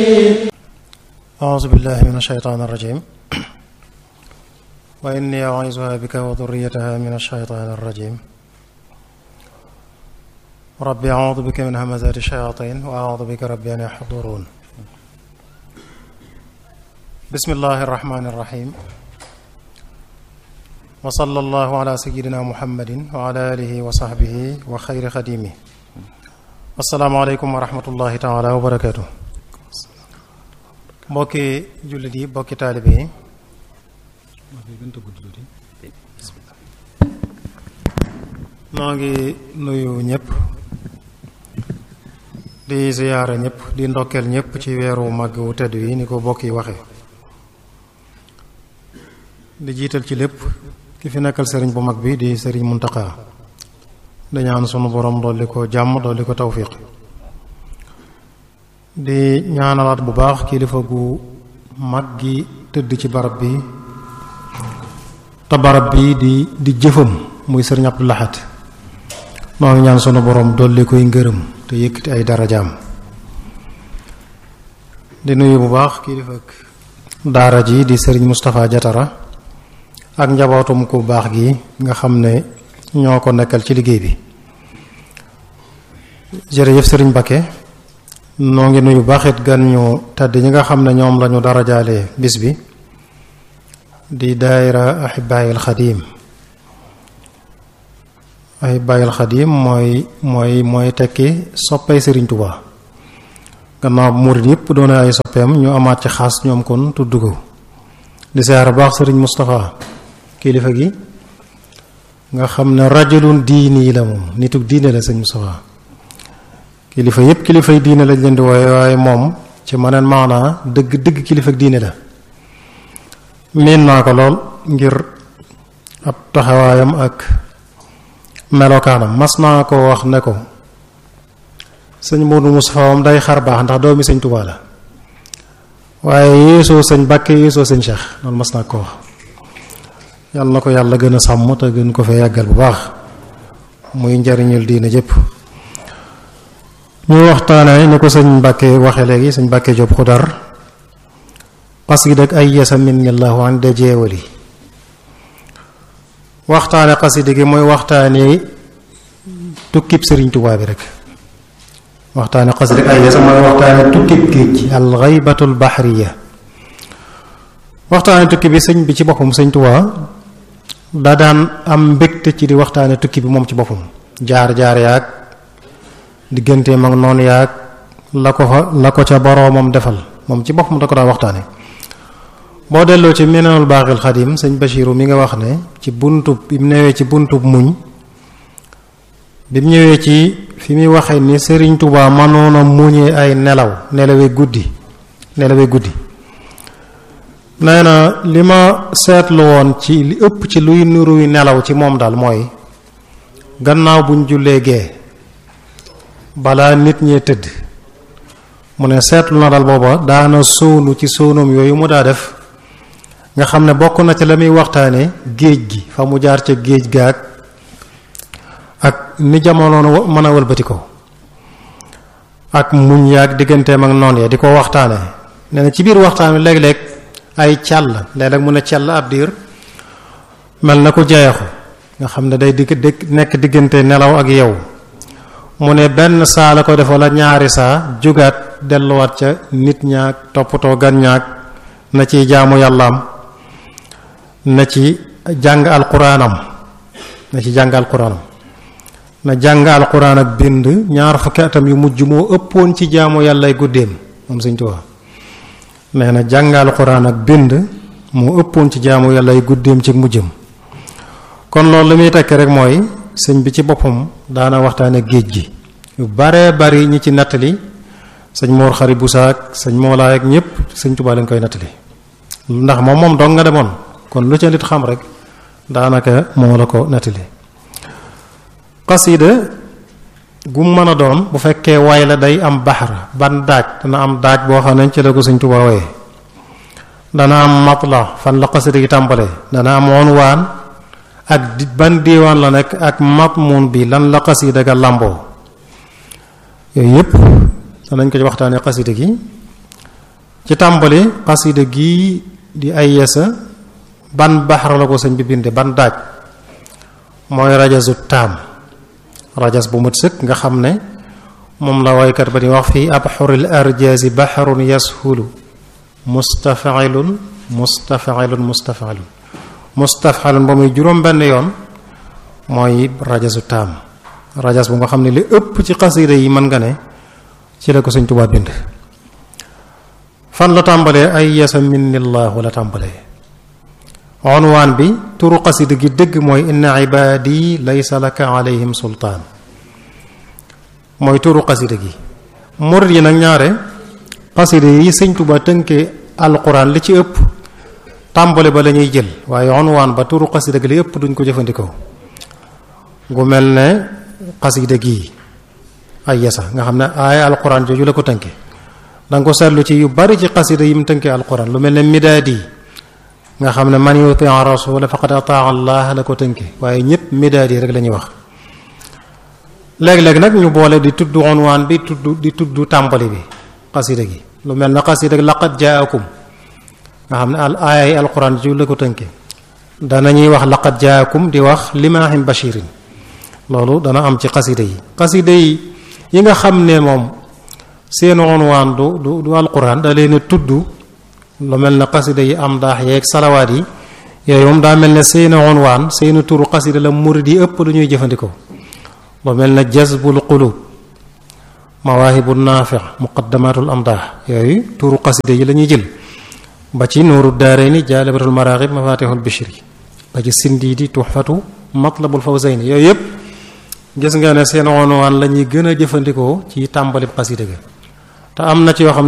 أعوذ بالله من الشيطان الرجيم وإني أعيذها بك وذريتها من الشيطان الرجيم ربي أعوذ بك من همزات الشياطين وأعوذ بك ربي أن يحضرون بسم الله الرحمن الرحيم وصلى الله على سيدنا محمد وعلى آله وصحبه وخير خديمه السلام عليكم ورحمة الله تعالى وبركاته mbokki jullit yi mbokki taalibe yi noo ngi nuyu ñëpp di ziyaara ñëpp di ndokkeel ñëpp ci weeru màgg wu tedd yi ni ko bokk yi waxe di jiital ci lépp ki fi nekkal sëriñ bu mag bi di sëriñ Muntaxa di ñaan sunu borom dolli ko jàmm dolli ko tawfiq di ñaanalaat bu baax kilifa gu mag gi tëdd ci barab bi te barab bi di di jëfam muy sëriñ Abdou Lahad noo ngi ñaan sunu borom dolli koy ngërëm te yëkkati ay darajaam di nuyu bu baax kilifa daara ji di sëriñ Moustapha Jatara ak njabootum ku baax gi nga xam ne ñoo ko nekkal ci liggéey bi jërëjëf sëriñ Bakke noo ngi nuyu baaxit gan ñu tedd ñi nga xam ne ñoom lañu darajaale bis bi di daayira ahibaayil xadiim ahibaayil xadiim mooy mooy mooy tekki soppay sëriñ Tuubaa gannaaw murit yépp doone ay soppeem ñu amaat ci xaas ñoom kon tudd ko di siyaara baax sëriñ Moustapha kilifa gi nga xam ne rajulun diini la moom nituk diine la sëriñ Moustapha kilifa yépp kilifay diine lañ leen di wooye waaye moom ci maneen maanaa dëgg dëgg kilifa diine la miin naa ko lool ngir ab taxawaayam ak melokaanam mas naa ko wax ne ko sëñ Moodu Mustafaa moom day xar baax ndax doomi sëñ Tuubaa la waaye yéesoo sëñ Bàkke yéesoo sëñ Cheikh loolu mas naa ko wax yàlla na ko yàlla gën a sàmm te gën ko fee yàggal bu baax muy njariñul diine jëpp ñu waxtaane ni ko sëñ Mbàkke waxe léegi sëñ Mbàkke Jóob Xudar xasida ak ay yasa min ñallahu an de jeewali waxtaane xasida gi mooy waxtaane tukkib sëriñ Tuubaa bi rek waxtaane xasida ak ay yasa mooy waxtaane tukkib géej al xaybatul baxriya waxtaane tukki bi sëñ bi ci boppam sëñ Tuubaa daa daan am mbégte ci di waxtaane tukki bi moom ci boppam jaar-jaar yaag digganteem ak noonu yaag la ko fa la ko ca boroomam defal moom ci boppam da ko daa waxtaane boo delloo ci meneenul baaxil xadim sëñ Bachiru mi nga wax ne ci buntub bi mu newee ci buntub muñ bi mu ñëwee ci fi muy waxee ni Sëriñ Tuubaa mënoon a muñee ay nelaw nelawee guddi nelawee guddi nee na li ma seetlu woon ci li ëpp ci luy nuruy nelaw ci moom daal mooy gannaaw buñ jullee gee balaa nit ñee tëdd mu ne seetlu na dal booba daana sóonu ci sóonum yooyu mu daa def nga xam ne bokk na ci la muy waxtaane géej gi fa mu jaar ca géej gaag ak ni jamono mën a wëlbati ko ak muñ yaag digganteem ak noon ya di ko waxtaane nee na ci biir waxtaan wi léeg-léeg ay càll léeg-léeg mu ne càll ab diir mel na ko jeexu nga xam ne day digg nekk diggante nelaw ak yow mu ne benn saa la ko def wala ñaari saa jugaat delluwaat ca nit ñaag toppatoo gan ñaag na ciy jaamu yàllaam na ci jàng alquraanam na ci jàng alquraanam na jàng alquraan ak bind ñaar fukki atam yu mujj moo ëppoon ci jaamu yàllay guddeem moom Sëñ Tuubaa nee na jàng alquraan ak bind moo ëppoon ci jaamu yàllay guddeem ci mujjam kon loolu li muy tekki rek mooy sëñ bi ci boppam daana waxtaane géej gi yu bare bari ñi ci nattali sëñ Mor Xari Busaak sëñ Moolaay ak ñëpp sëñ Tuubaa lañ koy nattali ndax moom moom dong nga demoon kon lu ca nit xam rek daanaka moo la ko nattali xasida gu mën a doon bu fekkee way la day am baxar ban daaj dana am daaj boo xam ne ci la ko sëñ Tuubaa waye dana am matla fan la xasida gi tàmbale dana am unwaan ak ban diiwaan la nekk ak matmun bi lan la xasida ga làmboo yooyu yëpp danañ ko ci waxtaanee xasida gi ci tàmbali xasida gii di ay yesa ban baxar la ko sëñ bi binde ban daaj mooy rajasu taam rajas bu mat sëkk nga xam ne moom la waykat ba di wax fii abxuril arjaasi baxarun yashulu mustafilun mustafilun mustafilun mustafilun ba muy juróom benn yoon mooy rajasu taam rajas bu nga xam ne li ëpp ci xasida yi mën nga ne ci la ko sëñ Tuubaa bind fan la tàmbalee ay yasa minnillahu la tàmbalee onwaan bi turu xasida gi dëgg mooy inna ibaadi laysa laka alayhim sultaan mooy turu xasida gi murid yi nag ñaare xasida yi sëñ Tuubaa tënkee alquran li ci ëpp tàmbale ba la ñuy jël waaye onwaan ba turu xasida gi li ëpp duñ ko jëfandikoo gu mel ne xasida gii ay yasa nga xam ne aaya alquran jooju la ko tënke danga ko seetlu ci yu bari ci xasida yi mu tënkee alquran lu mel ne midaadi nga xam ne man yuti rasula faqad ataa allah la ko tënke waaye ñëpp midaadi rek la ñuy wax léeg-léeg nag ñu boole di tudd onwaan bi tudd di tudd tàmbali bi xasida gi lu mel ne xasida laqad jaakum nga xam ne al aaya yi alquran jooju la ko tënke danañuy wax laqad jaakum di wax limaahim bashirin loolu dana am ci xasida yi xasida yi yi nga xam ne moom seen unwaan du du du alquran da leen a tudd lu mel ne xasida yi am daax yeeg salawaat yi yooyu moom daa mel ne seen unwaan seen turu xasida la murid yi ëpp lu ñuy jëfandikoo lu mel ne jazbul qulub mawaahibu naafi muqaddamatul am daax yooyu turu xasida yi la ñuy jël ba ci nuuru daarayni jaalibatul maraaxib mafatihul bishri ba ci sindiidi tuxfatu matlabul fawzayni yooyu yëpp gis nga ne seen unwaan la ñuy gën a jëfandikoo ci tàmbalib xasida ga te am na ci yoo xam ne